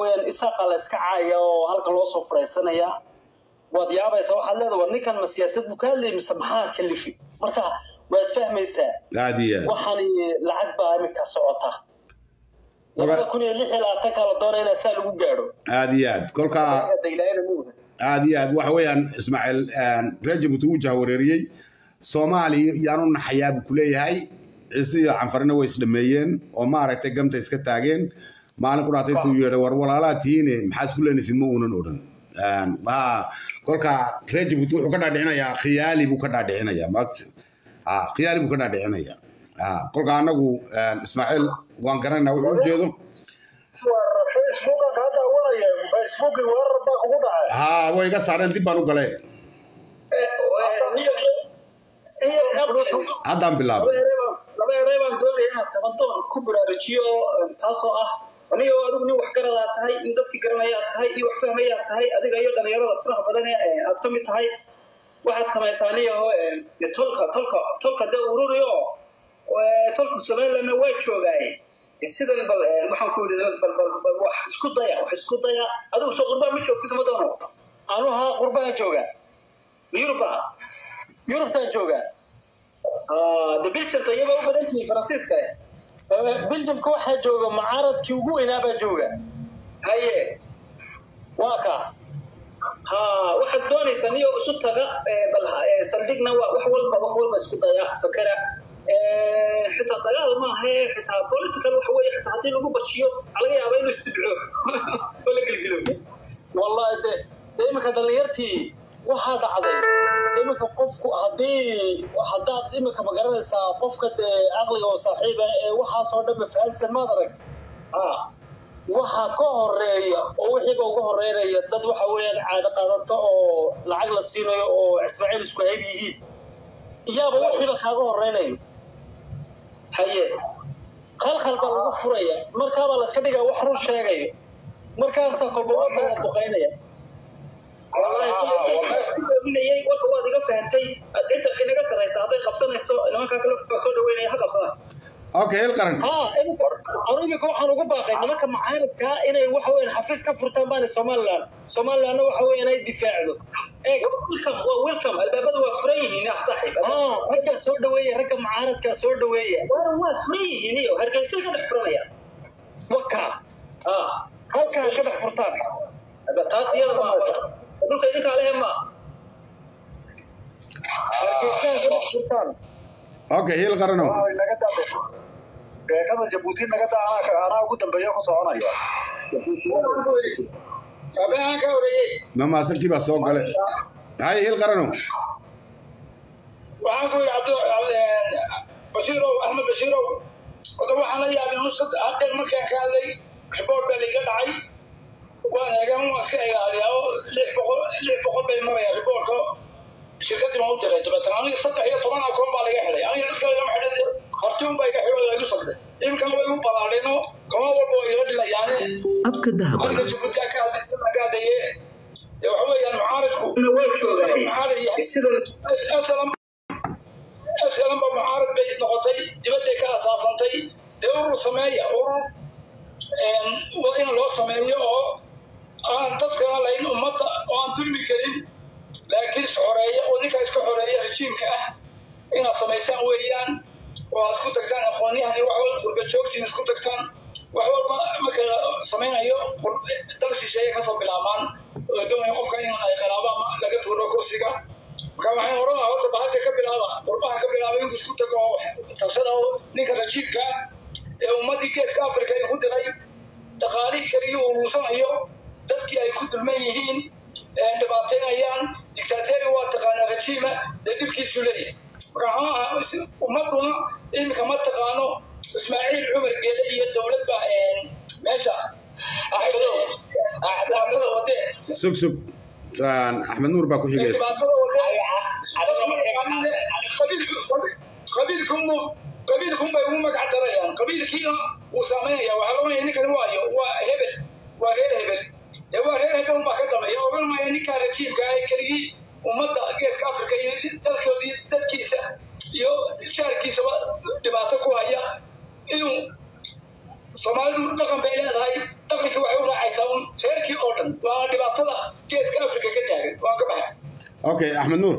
weeyaan isaaqa la iska caaya oo halka loo soo furaysanaya waad yaabaysa waxaad leedahay war ninkan ma siyaasad buu ka hadlayay mise maxaa kalifi marka waad fahmaysaa aad iyo aad waxani lacag baa iminka socota Marka- labada kun iyo lix iyo labaatanka la doonaya inaa saa lagu gaadho aad iyo aad kolkaa aniga daylaayana ma oga aad iyo aad waxa weeyaan ismaaciil reer jabuuti wuu jahwareeriyey soomaaliya yaanu naxayaa buu ku leeyahay ciise iyo canfarina way isdhameeyeen oo maaragtay gamta iska taageen maalin quraata intuu yeedhay war walaalaa tihiine maxaa isku leenaysin ma uunan odhan ha kolka reer jabuuti wuxuu ka dhaadhicinayaa khiyaali buu ka dhaadhicinayaa maagta ha khiyaali buu ka dhaadhicinayaa ha kolka anagu ismaaciil waan garanaynaa wuxuu ujeedo facebookan kaa daawanaya facebooki weerar baa kugu dhacay ha way iga saareen dib baan u galay haddaan bilaabay laba erey baan doonaya inaan sabantoon ku baraarujiyo taasoo ah anigo adigu nin wax garadaa tahay in dadkii garanayaa tahay iyo wax fahmayaa tahay adiga iyo dhalinyarada faraha badan ee aad ka mid tahay waxaad samaysaa aniyaho tolka tolka tolka dee ururiyo tolka somalilandna waa joogaaye sidan bal waxaan ku yidhi bal bal bal wax isku daya wax isku daya adigu soo qurbaa ma joogti sama doono anu haa qurbaan joogaa yuruba yurubtaan joogaa de biljamta iyaba u badan tihiin faransiiska biljamka waxaa jooga mucaaradkii ugu weynaabaa jooga haye waa ka ha waxaad doonaysaa niyo isu taga bal saldhigna waa wax walba wax walba isku daya fakera xitaa dagaal maaha xitaa political waxa weeye xitaa haddii lagu bajiyo waxaa laga yaabaa inuu istibco oo la gelgelo wallahi de de iminka dhalinyartii waxaa dhacday iminka qofku haddii haddaad iminka ma garanaysaa qofka dee caqliga oo saaxiiba ee waxaasoo dhanba fahansan maad aragta waxa ka horeeya oo wixiiba uga horeynaya dad waxa weeyaan caado qaadata oo lacag la siinayo oo ismaaciil isku hayb yihiin iyaaba wixiiba kaaga horeynayo haye khalkhal baa lagu furaya markaabaa la iska dhigaa wax run sheegayo markaasaa kolba wadana duqaynaya wallahi warka waad iga fahantay cidda inaga sarraysa hadday qabsanayso nimankaa kale soo dhaweynaya ha qabsadaan okay hel qaran ها anu imika waxaan ugu baaqay nimanka mucaaradka inay waxa weyan xafiis ka furtaan baana somaliland somalilandna waxa weya inay difaacdo eeg welcome waa welcome albaabada waa furan yihiin ah saaxiib ha raggaa soo dhaweeya ragga mucaaradka soo dhaweeya waa furan yihiin iyo hargeysa ka dhex furanaya waka ha halkaa ka dhex furtaan taas iyada ma dhulka idinkaa lehe ma hargeysaa ka dhex furtaan okay hel qarano naga dambe beekada jabuuti naga daa anaa anaa ugu dambeeyo ku soconaya abehaan ka horeeyey ma maasankii baa soo galay hay hel qarano waxaan ku yidhi cabdi bashiirow axmed bashiirow oda waxaan la yaabay un sad haddeer markaan ka hadlay riboort baa laiga dhacay waan eegaan waan iska ilaaliyaa oo lix boqol lix boqol bay marayaan riboortka shirkadii baan u diray dabeetana aniga saddex iyo toban akoon baa laga xidhay aniga dadka lagama xidhay horti un baa iga xidhay laigu sagday imikana way igu balaadheenoo kama walba waa ila dhilayaane abka dahab aniga jabuutiyaa ka hadlaysa magaadaye dee waxa weeyaan mucaaradku waa joogaa mucaarad yahay asalan asalan ba mucaarad bay noqotay dibadday ka asaasantay dee urur sameeya urur waa in loo sameeyo oo aan dadka lahayn ummadda oo aan dulmi karin laakiin is xoreeya oo ninkaa iska xoreeya rejiimka ah inaad samaysaan weeyaan oo aad isku tagtaan aqoonyahan iyo wax walba qurba joogtiin isku tagtaan wax walba marka la samaynayo dal shisheeye kasoo bilaabaan oo doonaya qofka in ay khilaabaan laga tuuro kursiga marka waxaan oran lahaa horta bahasha ka bilaaba qurbaha ka bilaaba intuu isku tago oo talshada oo ninka rajiibka ah ee ummaddii geeska afrika ay ku diray dhaqaalihii kaliya urursanayo dadkii ay ku dulman yihiin dhibaateynayaan dictateri waa taqaanaa rajiima dee dhibkiisu leeyahay marka ummaduna iminka ma taqaano ismaaciil cumar geele iyo dowlad baa meesha dhibaatada wadee sug sug axmed nuur baa ku xigaysa dhibaatada wadee qabiilkumu qabiilkunbay ugu magac darayaan qabiilkiina wuu saameynaya waxaa loonaya ninkan waayo waa hebel waa reer hebel ee waa reer hebel unbaa ka dameeya ogan maayo ninkaa rajiimka ah keligii ummadda geeska afrika iyo dalkoodii dadkiisa iyo shaarkiisaba dhibaato ku haya inuu soomaalidu dhaqan bay leedahay africa waxay u raacaysaa un reerkii oo dhan waa dhibaatada geeska africa ka taagan waan ka baxay okay axmed nuur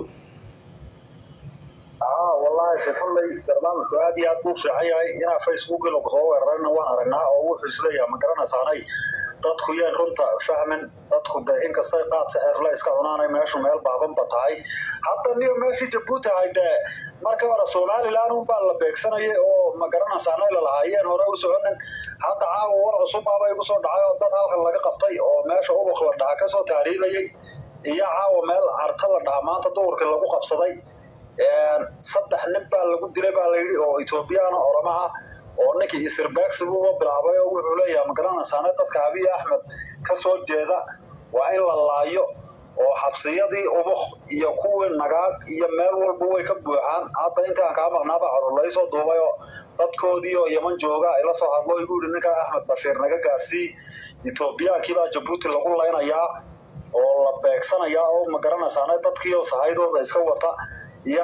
aa wallaahi de kolley barnaamijku aad iyo aad buu fiican yahay inaa facebook inu soo weerarana waan aragnaa oo wuxuu isleeyahay ma garanaysaanay dadku yeen runta fahmin dadku de inkastay qaad sixirle iska cunaanay meeshu meel baabanba tahay hadda niyo meeshii jabuuti ahay dee marka hore somalilan unbaa la beegsanayay oo ma garanaysaanay lalahaayeen hore u soconin hadda caawa war cusubbaaba igu soo dhacay oo dad halkan laga qabtay oo meesha ubuk la dhaha kasoo tahriibayay iyo caawa meel carta la dhaha maanta duhurkii lagu qabsaday saddex nin baa lagu dilay baa layidhi oo ethoobiyaana orama ah oo ninkii isirbaagsi buuba bilaabay oo wuxuu leeyahay magaranaysaane dadka abiy axmed ka soo jeeda waa in la laayo oo xabsiyadii ubuk iyo kuwii nagaag iyo meel walba way ka buuxaan hadda intaan kaa maqnaaba codod laysoo duubay oo dadkoodii oo yaman jooga ila soo hadlo igu yidhi ninkaa axmed bashiir naga gaarsii ethoobiyankii baa jabuuti lagu laynayaa oo la beegsanayaa oo magaranaysaane dadkii oo sahaydooda iska wata iyo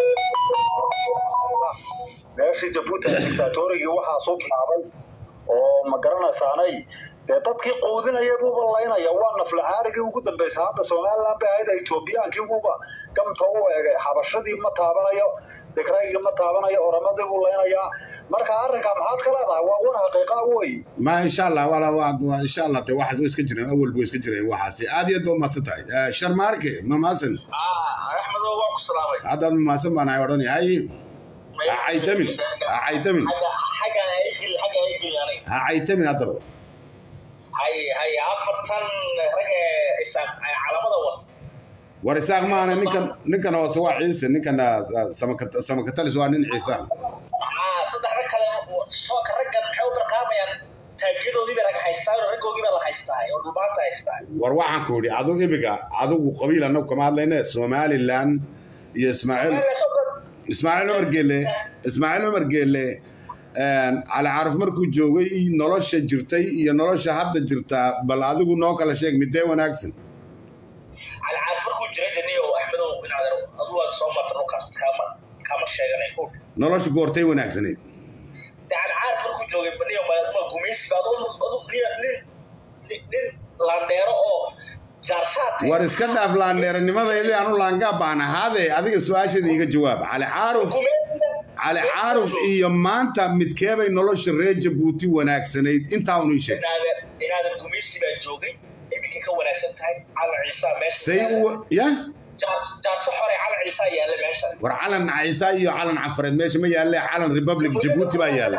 meeshii jabuuti dictatorigii waxaa soo bilaabay oo ma garanaysaanay dee dadkii quudinaya buuba laynaya waa naflacaarigii ugu dambeysay hadda somaliland bay ahayd etoobiyaankii buuba gamta u eegay xabashadii ma taabanayo digraygii ma taabanayo oramadii buu laynayaa marka arrinkaa maxaad ka leedahay waa war xaqiiqa wey ma insha allah wala waa insha allah de waxaas way iska jireen awal way iska jireen waxaasi aad iyo aad ba umahadsan tahay sharmaarke mamaasan axmedo waa ku salaamay haddaad mamaasan baan ahay odhan hay ha caytamin ha caytamin xagga aygil xagga aygil aniga ha caytamin haddaba hay hay afartan rag isaaq calamada wata war isaaq maana ninkan ninkan hoose waa ciise ninkan samakatalis waa nin ciisa saddex rag kale sooka raggan maxay u barqaamayaan taagiyadoodii bay rag haystaa raggoogii baa la haystaa oo dhulmaanta haystaa war waxaan ku idhi adigu imiga adigu qabiil annagu kama hadlayne somaliland iyo ismaaciil ismaaciil cumar geelle ismaaciil cumar geelle cali caarif markuu joogay nolosha jirtay iyo nolosha hadda jirtaa bal adigu noo kala sheeg midee wanaagsan cali caarif markuu jiray daniyo axmedow inaad adu waad soo marta dhulkaas kama kama sheeganay ku nolosha goortay wanaagsanayd de cali caarif markuu joogay baniyo ma gumaysi baad adu nin nin landheero oo war iska dhaaf laandheeranimadaydi anu laangaa baan ahaade adiga su-aasheeda iga jawaab cali caaruf cali caaruf iyo maanta midkeebay nolosha reer jabuuti wanaagsanayd intaa unu ii sheeg inaadan gumaysi baa joogay iminka ka wanaagsan tahay calan ciisaa meesha say u ya jaarso xore calan ciisaa yaalla meesha war calan ciisa iyo calan cafareed meesha ma yaalle calan republic jabuuti baa yaalla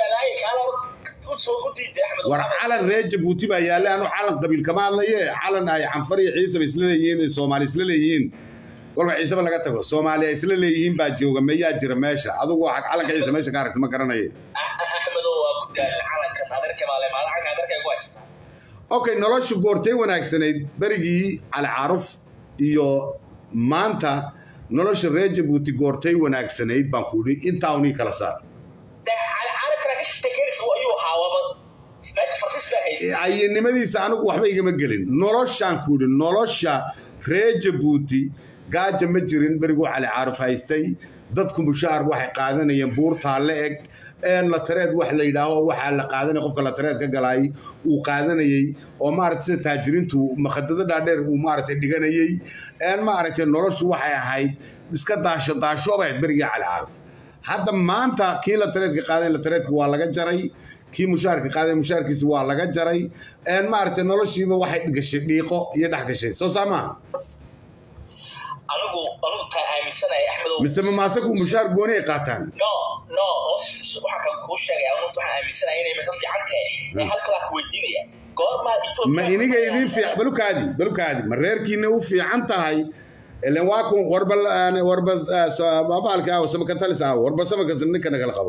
war calan reer jabuuti baa yaalla anu calan qabiil kama hadlaye calan ay canfar iyo ciisaba isla leeyihiin ee soomaali isla leeyihiin walba ciiseba laga tago soomaali ay isla leeyihiin baa jooga meyaa jira meesha adigu waxaad calanka ciise meesha ka aragta ma garanaye okay nolosha goortay wanaagsanayd berigii cali caaruf iyo maanta nolosha reer jabuuti goortay wanaagsanayd baan ku idhi intaa unii kala saar ayanimadiisa anigu waxba igama gelin noloshaan ku idhi nolosha reer jabuuti gaaja ma jirin beriguu cali caaruf haystay dadku mushaar waxay qaadanayeen buurtaa la eg latareed wax la yidhaaho waxaa la qaadanaya qofka latareed ka galaay uu qaadanayey oo maarata sida taajiriintu makadado dhaadheer uu maaragtay dhiganayey maaragtay noloshu waxay ahayd iska daasho daashooba ahayd berigii cali caaruf hadda maanta kii latareedka qaaday latareedka waa laga jaray kii mushaarka qaaday mushaarkiisa waa laga jaray maaragtay noloshiiba waxay gashay dhiiqo iyo dhex gashay soo saa maaha anigu anigu taa aaminsanahay axmedow mise mamaasaku mushaar gooni ay qaataan no no waxaa kan kuu sheegaya anigu waxaan aaminsanahay inay maka fiican tahay ee halkalaa ku weydiinaya goormaa ma iniga idiin fiican balukaadi balukaadi ma reerkiina u fiican tahay ilan waa kun warba warba baalka ah samakatalis ah warba samakas ninka nagala qabo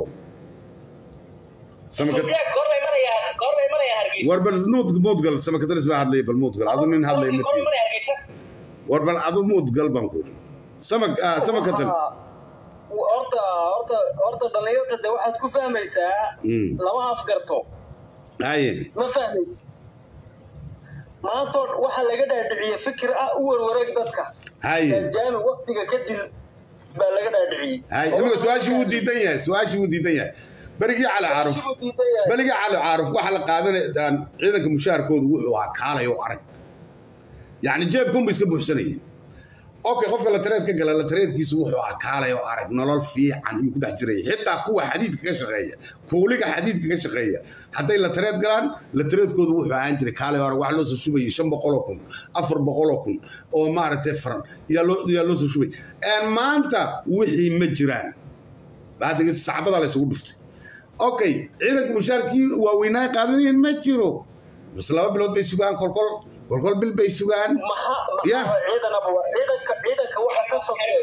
warba nuud muudgal samakatalis baa hadlaya bal muudgal adu nin hadlaya midkii war bal adu muudgal baan ku samak samakatal horta horta horta dhallinyarta de waxaad ku fahmaysaa lama afgarto haye ma fahmaysa maanta waxaa laga dhaadhiciye fikir ah u warwareeg dadka haye jaami waktiga kadib baa laga dhaadhiciyey haye imika su-aashii wuu diidan yahay su-aashii wuu diidan yahay berigii cali caaruf Shibuu diidan yahay. berigii cali caaruf waxa la qaadanaya ciidanka mushaharkoodu wuxuu ahaa kaalay oo arag yacni jeebkunbu iska buuxsanayay okay qofka la tareed ka gala la tareedkiisu wuxuu ahaa kaalay oo arag nolol fiican inuu ku dhex jiraya xitaa kuwa xadiidka ka shaqeeya kuuliga xadiidka ka shaqeeya hadday la tareed galaan la tareedkoodu wuxuu ahaan jiray kaalay oo arag wax loo soo shubayay shan boqoloo kun afar boqoloo kun oo maaragtay faran yaa loo yaa loo soo shubay Een, maanta wixii ma jiraan hadda sacbada la isugu dhuftay okay ciidanka mushaarkii waaweynaa qaadanayeen ma jiro bas laba bilood bay sugaan kolkol kolkol bil bay sugaan Maxaa- Ya. maxaa ciidanaba waa- ciidanka ciidanka waxa ka sokeeya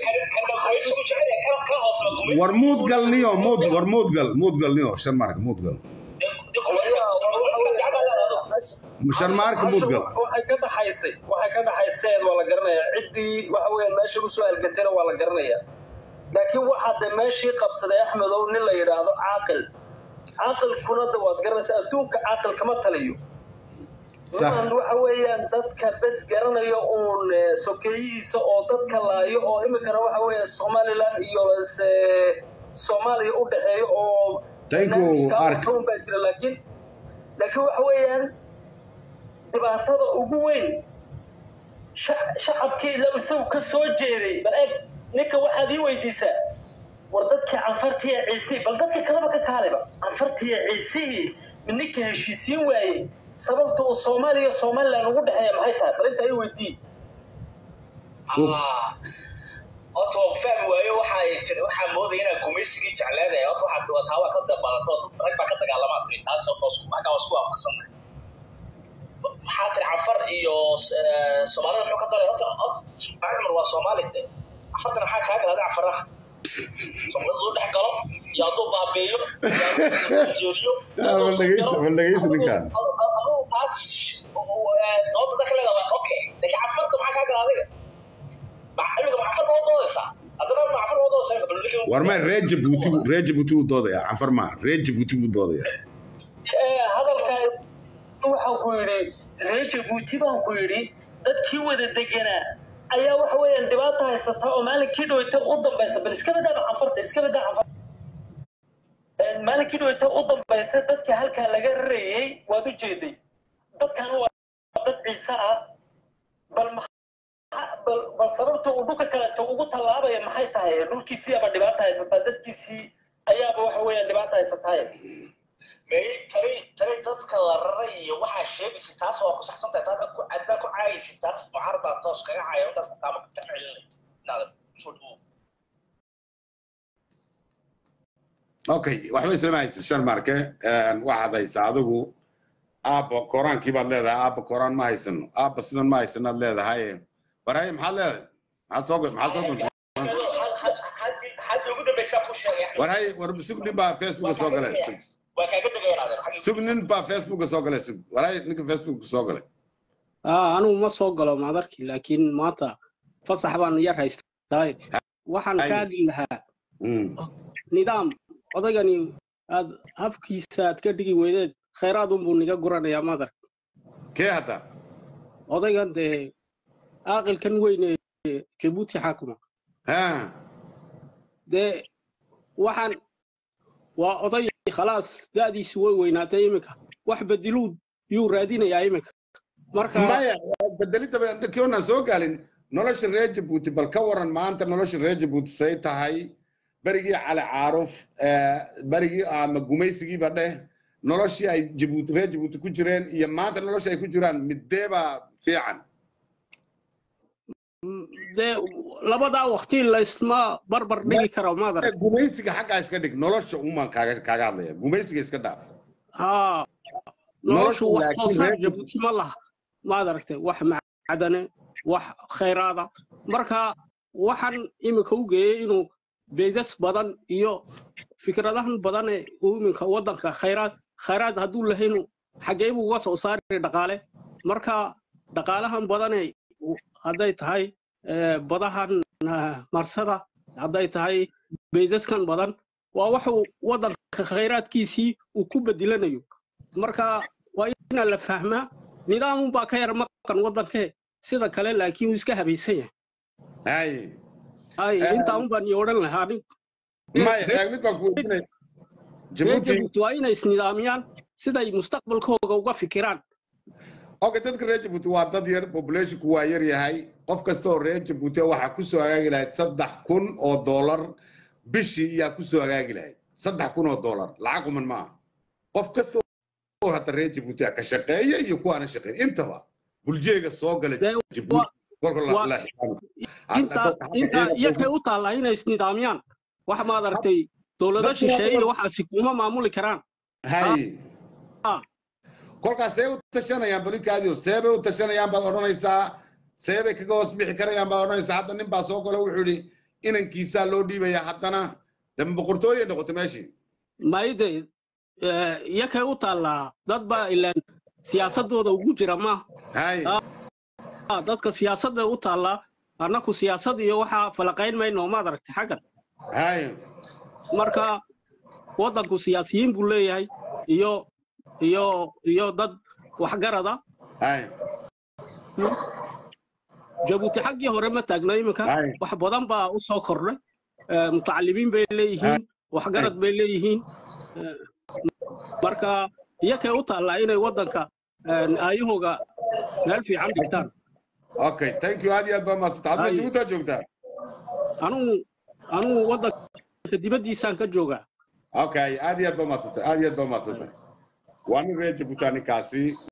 war muudgalniyo muud war muudgal muudgalniyo shan mark muudgal shan mark muudgal waxay ka dhaxaysay waxay ka dhaxayseed waa la garanayaa ciddii waxa weeye meesha u soo algantayna waa la garanayaa laakiin waxaa de meeshii qabsaday axmedow nin la yidhaahdo caaqil caaqilkuna de waad garanaysaa adduunka caaqil kama taliyo Sax. niman waxa weeyaan dadka bes garanayo uun eh, sokeeyihiisa oo dadka laayo oo iminkana waxa weeye somaliland iyo eh, soomaaliya u dhexeeyo oo Thank you, barnaamijka Ark. waxuun baa jira laakiin laakiin waxa weeyaan dhibaatada ugu weyn sha- shacabkii la isagu ka soo jeeday bal eeg ninka waxaad ii weydiisaa war dadkii canfartiya ciisihii bal dadka kaleba ka kaaleba canfartiya ciisihii mid ninka heshiisiin waayey sababta uu soomaaliya somaliland ugu dhexeeya maxay tahay bal intaa ii weydii horta waan fahmi waayo waxa ay tiri waxaa moodaya inaan gumaysigii jecleedahay horta waxaa taa waa ka dabalato rag baa ka dagaalamaa tiri taas horta waa isku- xaggaa waa isku waafaqsanay maxaa tiri cafar iyo eh, soomaalida muxuu ka dalay horta horta Ismaaciil cumar waa soomaali de cafartana maxaa kaa galaaday cafaraha soomaalida uu dhex galo iyo hadduu baabeeyo iyo hadduu jeediyo Ah, bal dhegeysta- bal dhegeysta ninkan. aduu taas eh, doodda dadka leedahay okay laakiin cafarta maxaa kaa galaaday imika macafar baa doodaysaa haddana macafar baa doodaysaa bal ninka- war ma reer jabuuti buu- reer jabuuti buu doodayaa canfar maa reer jabuuti buu doodayaa Eh, hadalkaa waxaan ku yidhi reer jabuuti baan ku yidhi dadkii wada deganaa ayaa waxa weeyaan dhibaata haysata oo maalinkii dhaweyta u dambaysa bal iska badaaba canfarta iska badaa canfarta Eh, maalinkii dhaweyta u dambaysa dadkii halkaa laga rarayey waad u jeeday dadkan waa dad ciise ah bal maxa- bal bal sababta uu dhulka kaleeto ugu tallaabaya maxay tahay dhulkiisii aba dhibaata haysataa dadkiisii ayaaba waxa weeyaan dhibaata haysataay may tani tani dadka la raray iyo waxaa sheegaysa taas waa ku saxsan tahay taa ku adaa ku caayaysa taas mucaar baa toos kaga caaya waddan kukaama ka celinay inaad soo dhawo okay waxba islama haysa shan marke Een, waxaad haysaa adigu aabba koraankii baad leedahay aabba koraan ma haysano aabba sidan ma haysanaad leedahay warhaye maxaad leedahay maxaad soo maxaad soo gunta hadda ugu dambaysaa ku sheegay Axmed. warhaye war sug nin baa facebooka soo galay sug waa kaaga degayanaadeen sug nin baa facebooka soo galay sug warhaye ninka facebooka soo galay aa anigu ma soo galo maadarkii laakiin maanta fasax baan yar haystaa waxaan Ay. ka hadli lahaa Mm. nidaam odaygani aad habkiisa aad ka dhigi weydeen khayraad unbuu niga guranayaa madar kee hadda odaygan dee aaqilkan weyn ee jabuuti xaakuma ha dee waxaan waa oday khalaas da'diisu way weynaatay iminka wax bediluu yuu raadinayaa iminka marka maya bedelidda kiona soo gaalin nolosha reer jabuuti bal ka waran maanta nolosha reer jabuuti say tahay berigii cali caaruf eh, berigii ama gumaysigiiba dheh noloshii ay jabuuti reer jabuuti ku jireen iyo maanta nolosha ay ku jiraan mideebaa fiican dee labadaa waqti laysma barbar dhigi karo madar gumaysiga xaggaa iska dhig nolosha umaan kaaga kaaga hadlaya gumaysiga iska dhaaf haa Noloshu noloshu wax soo laakiin saar reer- jabuuti ma laha maad aragtay wax macdane wax khayraada marka waxaan iminka u geeyey inuu beesas badan iyo fikradahan badan ee uu iminka waddanka khayraad khayraad hadduu lahaynu xaggee buu uga soo saari dhaqaale marka dhaqaalahan badane hadday tahay eh, badahan ah, marsada hadday tahay beesaskan badan waa waxuu waddanka khayraadkiisii uu ku bedelanayo marka waa inaa la fahmaa nidaamun baa ka yar maqan waddankee sida kale laakiin uu iska habaysan yahay hay ay Eh. intaa un baan iyo odhan lahaa nin maya eeg mid baan ku weydiinaya reer jabuuti jabuuti waa inay isnidaamiyaan siday mustaqbalkooga uga fikiraan okay dadka reer jabuuti waa dad yar populationku waa yar yahay qof kasta oo reer jabuuti waxaa kusoo hagaagi lahayd saddex kun oo dollar bishii iyaa kusoo hagaagi lahayd saddex kun oo dollar lacag quman maaha qof kasta oo hata reer jabuuti ka shaqeeya iyo kuwaana shaqeyn intaba buljeega soo gala Dee jabuuti waa- kolka la- waa- la xisaabo. inta inta iyakay u taallaa inay isnidaamiyaan wax maad aragtay dowlado Dadku- shisheeye iyo waxaasi kuma maamuli karaan hay Ah. kolkaas see u tashanayaan balinkaadiyo seebay u tashanayaan baad odhanaysaa seebay kaga hoos bixi karayaan baad odhanaysaa hadda nin baa soo gala wuxuu yidhi inankiisaa loo dhiibayaa haddana dama boqortooyay noqotay meeshii maayde iyakay u taallaa dad baa ilaan siyaasadooda ugu jira ma hay Ah, dadka siyaasadda u taallaa annaku siyaasad iyo waxaa falaqayn mayno maad aragtay xaggan hay marka waddanku siyaasiyiin buu leeyahay iyo iyo iyo dad waxgarada hay jabuuti xaggii hore ma taagno iminka Ay. wax badan baa u soo kordhay Eh, mutacalimiin bay leeyihiin waxgarad bay leeyihiin Eh, marka iyakay u taallaa inay waddanka eh, aayahooga meel fiican dhigtaan okay thank you aad iyo aad baa mahadsanta hadda Hay. jabuutaa joogtaa anugu anugu waddanka dibaddiisaan ka joogaa okay aad iyo aad baa mahadsanta aad iyo aad baa mahadsanta waa nin reer jabuutaa ninkaasi